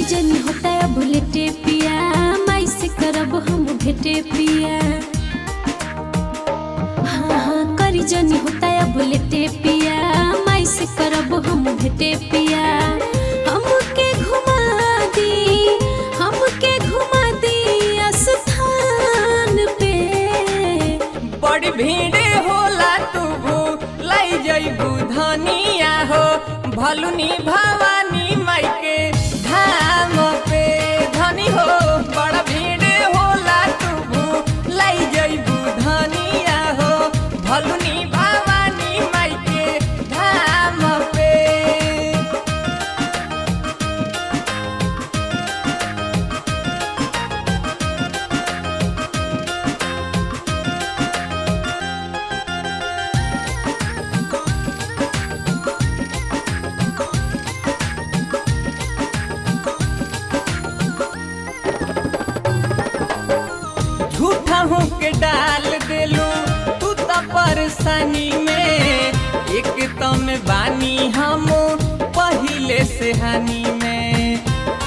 जनी होता है बुलेटे पिया माई से करब हम भेटे पिया हाँ हाँ करी जनी होता है बुलेटे पिया माई से करब हम भेटे पिया हमके घुमा दी हमके घुमा दी स्थान पे बड़ी भीड़ होला तू लाई जइबू धनिया हो भलुनी भवानी माई के धाम पे धनी हो बड़ा भीड़ होला तू लाई जइबू धनिया हो भलुनी भवानी माई के धाम पे झूठा हूँ के डाल देलू तू तो परेशानी में एक तो में बानी हम पहिले से हानि में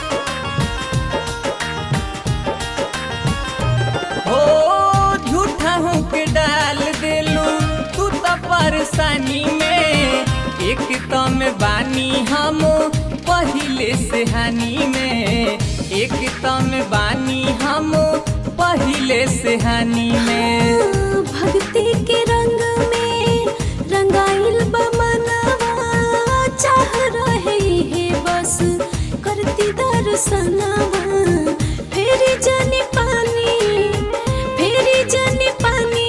हो झूठा हूँ के डाल देलू तू तो परेशानी में एक तो में बानी हम पहिले से हानि में एक तो में बानी हम पहिले से हानि में भक्ति के रंग में रंगाइल बमनवा चाह रहे है बस करती दर्शनवा फेरी जनी पानी फेरी जनी पानी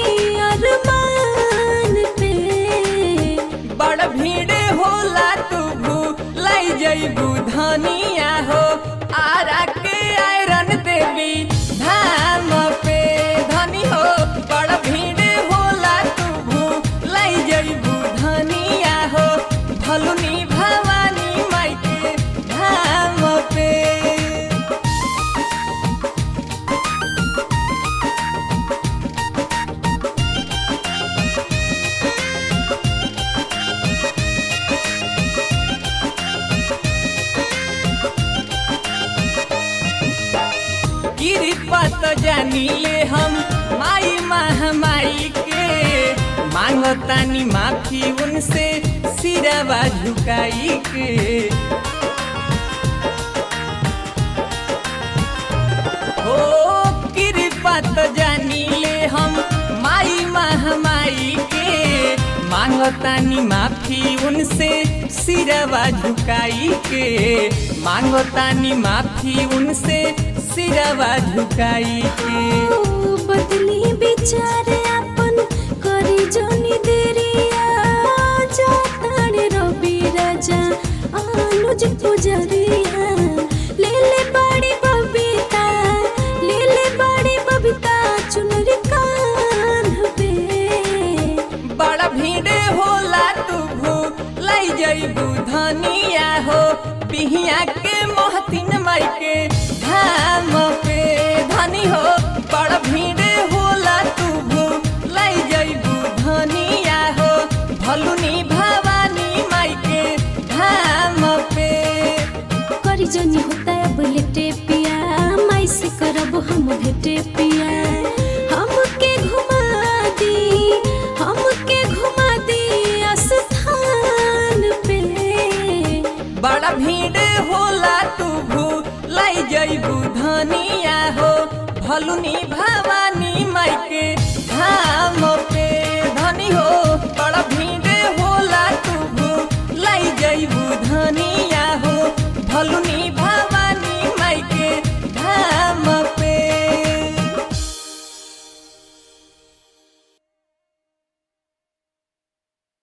अरमान पे बड़ भीड़ होला तू लाई जइबू धनिया हो आरा के आयरन देवी धाम पे धनी हो बड़ भीड़ होला तू लाई जइबू धनिया हो भलुनी भवानी माई के धाम पे कृपा तो जानी ले हम माई महामाई के मांगतानी माफी उनसे सिरवा झुकाई के हो कृपा तो जानी ले हम माई महामाई के मांगतानी माफी उनसे सिरवा झुकाई के मांगतानी माफी उनसे सिरवा झुकाई के ओ बदली विचार अपन करी जनी देरिया जाताड़े रवि राजा अनुज पुजरिया ले ले बड़ी बबीता ले ले बड़ी बबीता चुनरी कान पे बड़ा भीड़ होला तू लाई जइबू धनिया हो पिहिया के मोहतिन माई के धाम पे धनी हो बड़ा भीड़ होला तू लाई जइबू धनिया हो भलुनी भवानी माई के धाम पे करी जनी होता है बुलेटे पिया माई से करब हम भेटे पिया हमके घुमा दी हमके घुमा दी स्थान पे बड़ा भीड़ होला तू लाई जइबू धनिया हो भलुनी भवानी माई के धाम पे धनी हो